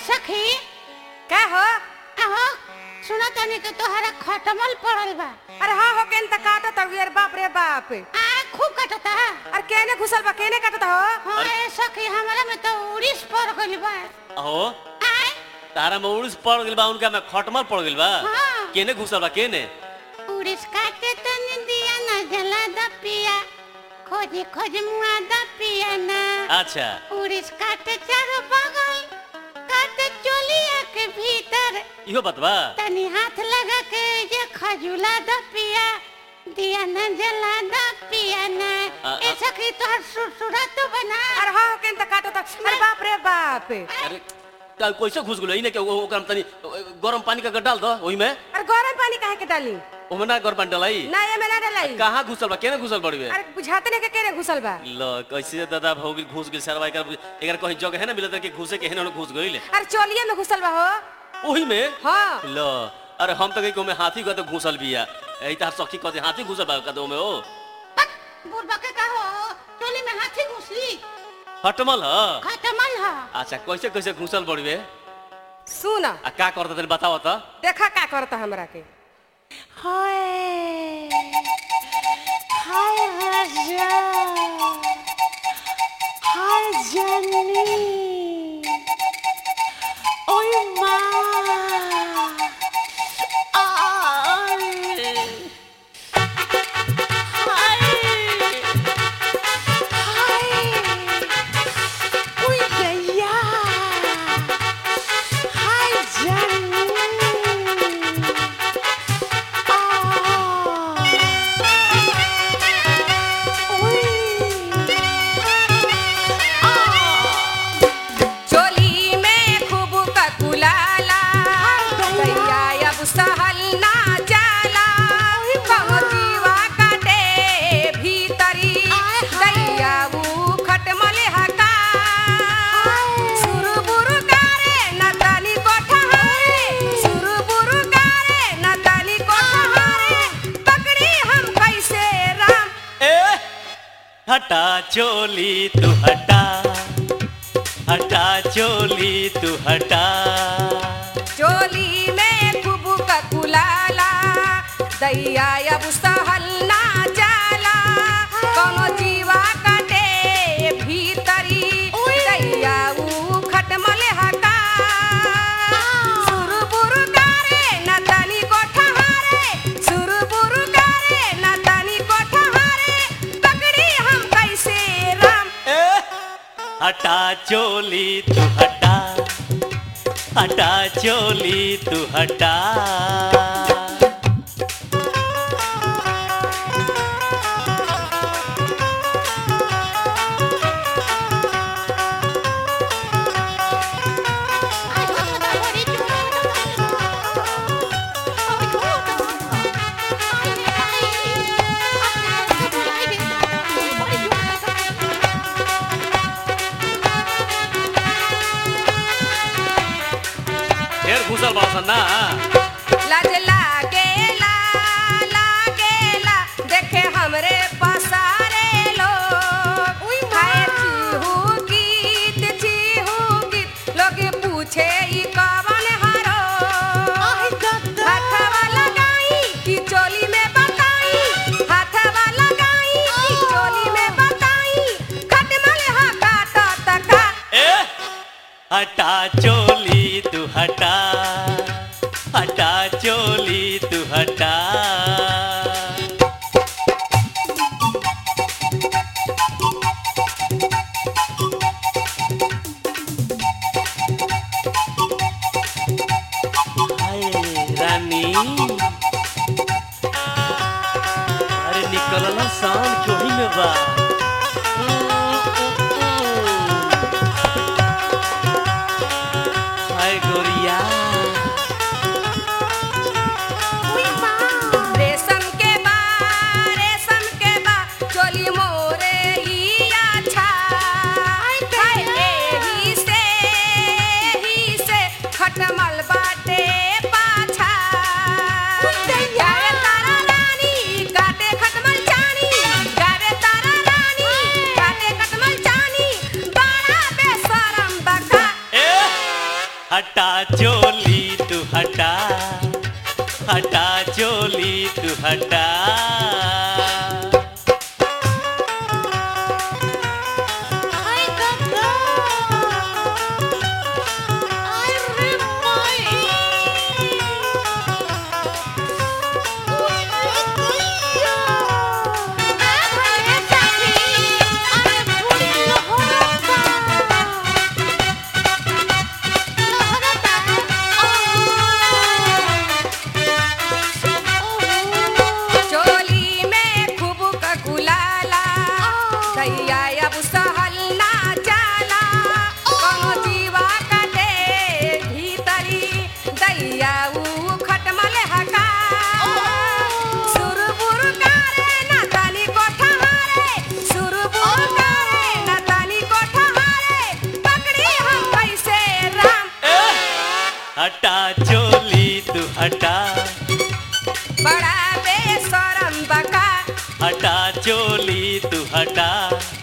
सखी का हो अहो सुना तनी के तोहरा खटमल पड़ल बा अरे हाँ हो केन त काटत हउ यार बाप रे बाप आ खूब कटता अरे केने घुसल बा केने काटत हो हाँ ए सखी हमारा में तो उड़ीस पड़ गइल बा अहो आय तारा में उड़ीस पड़ गइल बा उनका में खटमल पड़ गइल बा हाँ। केने घुसल बा केने उड़ीस काटे तनी दिया ना जला द पिया खोजे खोजे मुआ द पिया ना अच्छा उड़ीस काटे चारों बगल काटे चोलिया के भीतर इहो बात बा तनी हाथ लगा के ये खजुला द पिया दिया न जला द पिया न आ, आ- ए सखी तोहर सुरसुरा तो बना अरे हाँ हो केन त काटत हउ। अरे बाप रे बाप अरे ता कैसे घुस गेलो इने के ओ- ओकरा में तनी गरम पानी का डाल दो ओही में अरे गरम पानी काहे के डाली ओमे ना गरम पानी डालाई ना ये में ना डालाई कहाँ घुसल बा केने घुसल बड़ी बे अरे बुझाते नहीं के केने घुसल बा ल कैसे दादा हो गेल घुस गेल सरवा एकर एकर कहीं जगह है ना मिलत कि घुसे के हेने घुस गइल अरे चोलिए में घुसल बा हो ओही में हाँ ल अरे हम तो कहीं को में हाथी गते घुसल बिया एही तार सखी कहते हाथी घुसल बा कदो में ओ बुढ़बा के का हो टोली में हाथी घुसली हटमल ह खटमल ह अच्छा कैसे कैसे घुसल बड़ी बे सुन आ का करता तनी बताओ त देखा का करता हमरा के हाय हाय राजा हाय जनी ओय माँ आय हाय हाय ओय गया हाय जनी चोली में खूब ककुलाला दैया अब सहल ना जाला कहो जीवा काटे भीतरी दैया ऊ खटमल हका सुरबुरु गारे न तनी कोठहारे सुरबुरु गारे न तनी कोठहारे पकड़ी हम कैसे राम ए हटा चोली तू हटा हटा चोली तू हटा चोली में खूब ककुलाला दैया अब सहल ना जाला कोनो जीवा काटे भीतरी दैया ऊ खटमल हका सुरबुरु गारे न तनी कोठहारे सुरबुरु गारे न तनी कोठहारे पकड़ी हम कैसे राम ए हटा चोली तू हटा हटा चोली तू हटा ढेर घुसल बासन ना लाज लागेला लागेला देखे हमरे पसारे लोग हाय चीहू गीत चीहू गीत लोग पूछे ई कवन हरो हाथवा लगाई कि चोली में बताई हाथवा लगाई कि चोली में बताई खटमल हा काटा तका ए हटा चोली तू हटा हटा चोली तू हटा हाय रानी अरे निकलला शान क्यों में बा हाय गोरिया रेशम के बा रेशम के बा चोली मोरे ई अच्छा हाय एही से एही से खटमल बाटे पाछा गावे तारा रानी काटे खटमल चानी गावे तारा हटा चोली तू हटा हटा चोली तू हटा हाय गंगा आय रे माई ओए गैया आ भले साथी अरे पूरी लहरता लहरता ओ चोली में खूब ककुलाला दैया अब सहल ना जाला कोनो जीवा कटे भीतरी दैया ऊ खटमल हका सुरबुर करे ना तनी कोठहारे सुरबुर करे ना तनी कोठहारे पकड़ी हम कैसे राम हटा चोली तू हटा बड़ा बेशरम बका हटा चोली तू हटा